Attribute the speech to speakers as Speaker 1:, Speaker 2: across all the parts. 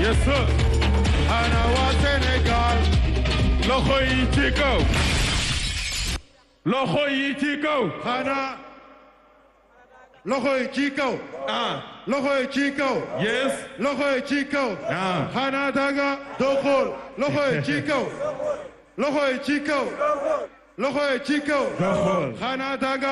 Speaker 1: yes sir ana waa Sénégal loxo yi ci kaw loxo yi ci kaw
Speaker 2: xanaa loxo yi ci kaw
Speaker 1: ah
Speaker 2: loxo yi ci kaw
Speaker 1: yes
Speaker 2: loxo yi ci kaw
Speaker 1: ah
Speaker 2: xanaa danga doo xool loxo yi ci kaw loxo yi ci kaw loxo yi ci kaw
Speaker 1: doo xool
Speaker 2: xanaa danga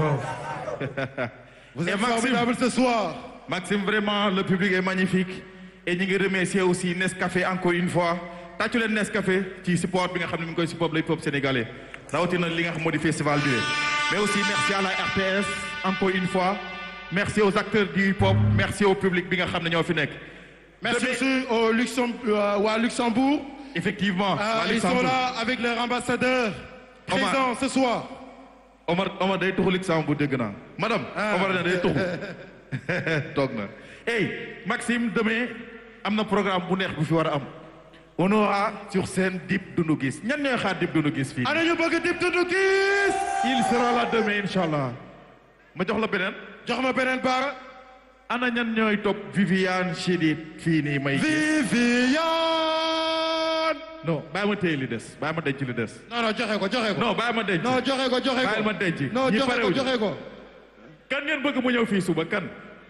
Speaker 2: vous
Speaker 1: Et
Speaker 2: êtes
Speaker 1: Maxime.
Speaker 2: formidable ce soir
Speaker 1: Maxime vraiment le public est magnifique et ñu ngi remercier aussi Nescafé encore une fois tàccu leen Nescafé ci support bi nga xam ne mi ngi koy support le peuple sénégalais rawatina li nga xam moo di festival bi mais aussi merci à la RTS encore une fois merci aux acteurs du hip hop merci au public bi nga xam ne ñoo fi nekk.
Speaker 2: merci
Speaker 1: Demain-
Speaker 2: aussi au Luxembourg waa Luxembourg
Speaker 1: effectivement.
Speaker 2: Ah,
Speaker 1: waa
Speaker 2: ils sont
Speaker 1: Luxembourg.
Speaker 2: là avec leur ambassadeur
Speaker 1: Omar.
Speaker 2: présent ce soir
Speaker 1: Omar Omar day tuxu Luxembourg dégg naa madame.
Speaker 2: Ah.
Speaker 1: Omar ne day tuxu toog na. hey Maxime demain am na programme bu neex bu fi war a am. on aura sur scène Dip Doundou Guiss ñan ñooy xaar Dip Doundou Guiss fii.
Speaker 2: ana ñu bëgg Dip Doundou Guiss
Speaker 1: il sera là demain incha allah. ma jox la beneen.
Speaker 2: jox ma beneen baara
Speaker 1: ana ñan ñooy topp Viviane Chidid fii nii may.
Speaker 2: Viviane
Speaker 1: non bàyyi ma téye li des bàyyi ma denc li des.
Speaker 2: non non joxe ko joxe ko
Speaker 1: non bàyyi ma denc.
Speaker 2: non joxe ko joxe
Speaker 1: bàyyi ma
Speaker 2: ko
Speaker 1: denc.
Speaker 2: non
Speaker 1: ñi
Speaker 2: joxe ko
Speaker 1: parewuñu.
Speaker 2: joxe ko
Speaker 1: kan ngeen bëgg mu ñëw fii suba kan.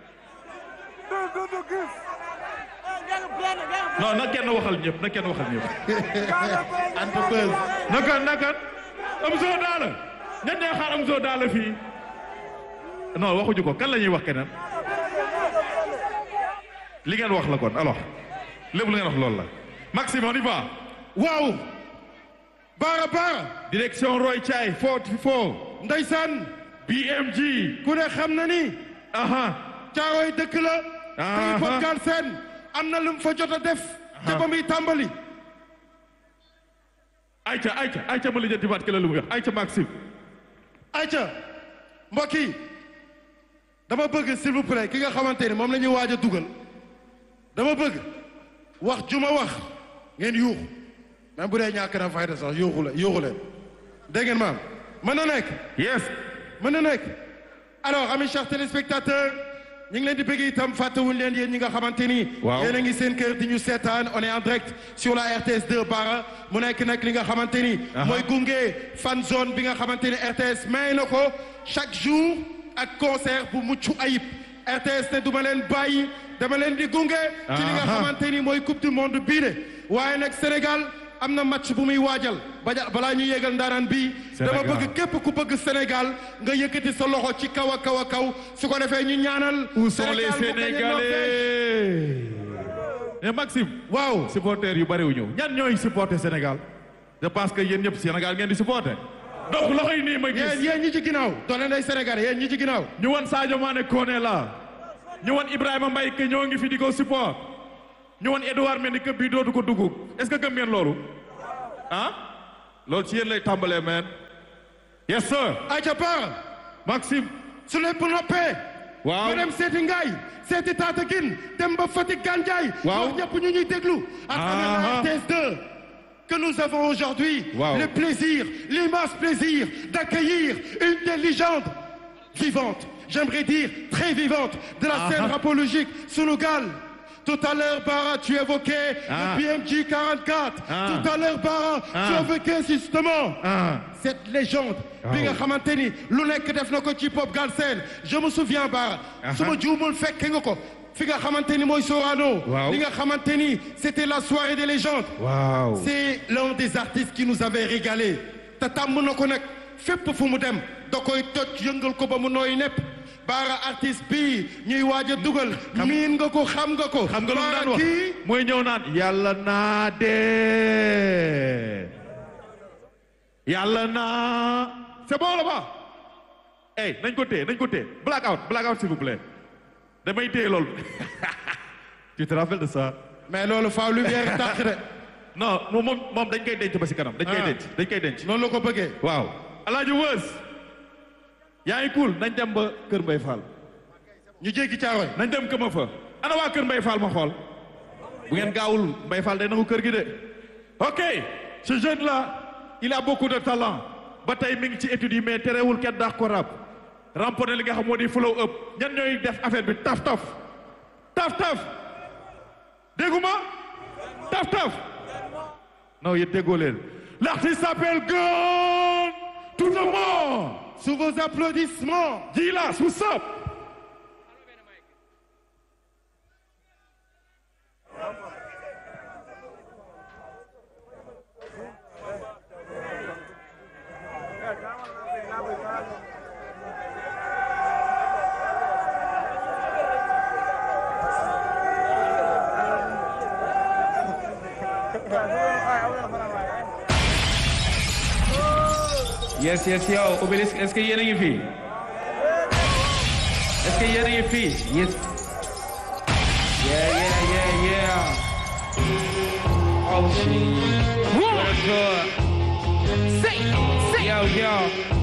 Speaker 1: non na kenn waxal ñëpp na kenn waxal ñëpp.
Speaker 2: Anta Buzz
Speaker 1: naka naka Amzo Daala ñan ñooy xaar Amzo Daala fii. non waxuñu ko kan la ñuy wax keneen. li ngeen wax la kon alors lépp lu ngeen wax loolu la. Maxime on y va.
Speaker 2: waaw baara baara
Speaker 1: direction Roy Thiaye foo foo.
Speaker 2: ndeysaan
Speaker 1: BMG.
Speaker 2: ku ne xam na ni
Speaker 1: aha
Speaker 2: caaroy dëkk la
Speaker 1: Ah,
Speaker 2: te
Speaker 1: ah.
Speaker 2: Pape Galsen am na lu mu fa jot a def te ba muy tàmbali
Speaker 1: ayca ayca ayca ma lijjanti baat kële lu mu wax ayca Maxime.
Speaker 2: ayca mbokk yi dama bëgg s'il vous plaît ki nga xamante ni moom la ñuy waaj a dugal dama bëgg wax ju ma wax ngeen yuuxu même bu dee ñàkk na fayda sax yuuxu la yuuxu leen dégg ngeen maam mën na nekk
Speaker 1: yes.
Speaker 2: mën na nekk alors amis chers téléspectateurs ñu ngi leen di bëgg itam fàttewuñ leen yéen ñi nga xamante ni
Speaker 1: Waaw.
Speaker 2: yéen a ngi seen kër di ñu seetaan on est en direct sur la RTS 2 Bara mu nekk nag li nga xamante ni
Speaker 1: Aha.
Speaker 2: mooy gunge fan zone bi nga xamante ni RTS may na ko chaque jour ak concert bu mucc ayib RTS ne duma leen bàyyi dama leen di gunge ci li nga
Speaker 1: Aha.
Speaker 2: xamante ni mooy coupe du monde bii de waaye nag Sénégal am na match bu muy waajal baja balaa ñu yéegal ndaanaan bi dama
Speaker 1: Sénégal.
Speaker 2: bëgg képp ku bëgg Sénégal nga yëkkati sa loxo ci kaw a kaw a kaw su ko defee ñu ñaanal.
Speaker 1: Où sont les
Speaker 2: Sénégal mu gagné Norvège.
Speaker 1: Sénégalais. mais Maxime.
Speaker 2: waaw
Speaker 1: supporters yu bëri wu ñëw ñan ñooy supporter Sénégal. je pense que yéen ñëpp Sénégal ngeen di supporter. donc loxo yi nii ma
Speaker 2: yéen
Speaker 1: gis.
Speaker 2: yéen ñi ci ginnaaw doole nday Sénégal yéen ñi ci ginnaaw.
Speaker 1: ñu wan Sadio Mané Koné la. ñu wan Ibrahima Mbaye que ñoo ngi fi di ko support. ñu wan Edouard Mendy que bii dootu ko dugg est-ce que gëm ngeen loolu. ah. loolu ci yéen lay tàmbalee man. yes sir.
Speaker 2: ayca Bara
Speaker 1: Maxime.
Speaker 2: su lépp noppee.
Speaker 1: waaw
Speaker 2: ñu dem seeti Ngaye seeti Tataguine dem ba Fatick Gandiaye.
Speaker 1: Waaw.
Speaker 2: wax ñëpp ñu ñuy déglu. à travers la
Speaker 1: Ah.
Speaker 2: RTS 2 que nous avons aujourd'hui
Speaker 1: Waaw.
Speaker 2: le plaisir l'immense plaisir d'accueillir une des légendes vivantes j'aimerais dire très vivante de la
Speaker 1: Ah.
Speaker 2: scène rapologique Sunugal tout à l'heure Bara tu évoquais
Speaker 1: Ah.
Speaker 2: le PMG 44
Speaker 1: Ah.
Speaker 2: tout à l'heure Bara tu
Speaker 1: Ah.
Speaker 2: évoquais justement
Speaker 1: ah.
Speaker 2: cette légende bi nga xamante ni lu nekk def na ko ci pop Galsen je me souviens Bara
Speaker 1: Aha.
Speaker 2: su ma juumul fekke nga ko fi nga xamante ni mooy Sorano
Speaker 1: Waaw.
Speaker 2: li nga xamante ni c'était la soirée des légendes
Speaker 1: waaw.
Speaker 2: c'est l'un des artistes qui nous avait régalé te tàmm na ko nag fépp fu mu dem da koy toj yëngal ko ba mu nooy nepp Bara artiste bi ñuy waaj a dugal miin nga ko xam nga ko
Speaker 1: xam nga lu mu daan
Speaker 2: Bara
Speaker 1: wax
Speaker 2: kii
Speaker 1: mooy ñëw naan yàlla naa dee yàlla naa c'est bon là bas eh nañ ko téye nañ ko téye black out black out s'il vous plaît damay téye loolu tu te rappelles de ça
Speaker 2: mais loolu faaw lumière tàq de
Speaker 1: non moom moom moom dañ koy denc ba si kanam dañ koy
Speaker 2: Ah.
Speaker 1: denc dañ koy denc
Speaker 2: noonu la ko bëggee
Speaker 1: waaw alaaji wës yaa ngi cool nañ dem ba kër Mbay Fall
Speaker 2: ñu jéggi caaroy
Speaker 1: nañ dem këma fa ana waa kër Mbay Fall ma xool bu ngeen gaawul Mbay Fall day nangu kër gi de ok ce jeune là il a beaucoup de talent ba tey mi ngi ci études yi mais terewul kenn daax ko rap remporté li nga xam moo di flow up ñan ñooy def affaire bi taf taf taf taf dégguma taf taf non yéen déggoo leen l'artiste s'appelle Gun tout le monde
Speaker 2: Sous vos applaudissements.
Speaker 1: Gilas what's up
Speaker 3: yes yes yow Obélisque est-ce que yéen a ngi fii est-ce que yéen a ngi fii yes yeah yeah yeah yeah oh shit what a good
Speaker 4: Say, say.
Speaker 3: yo yo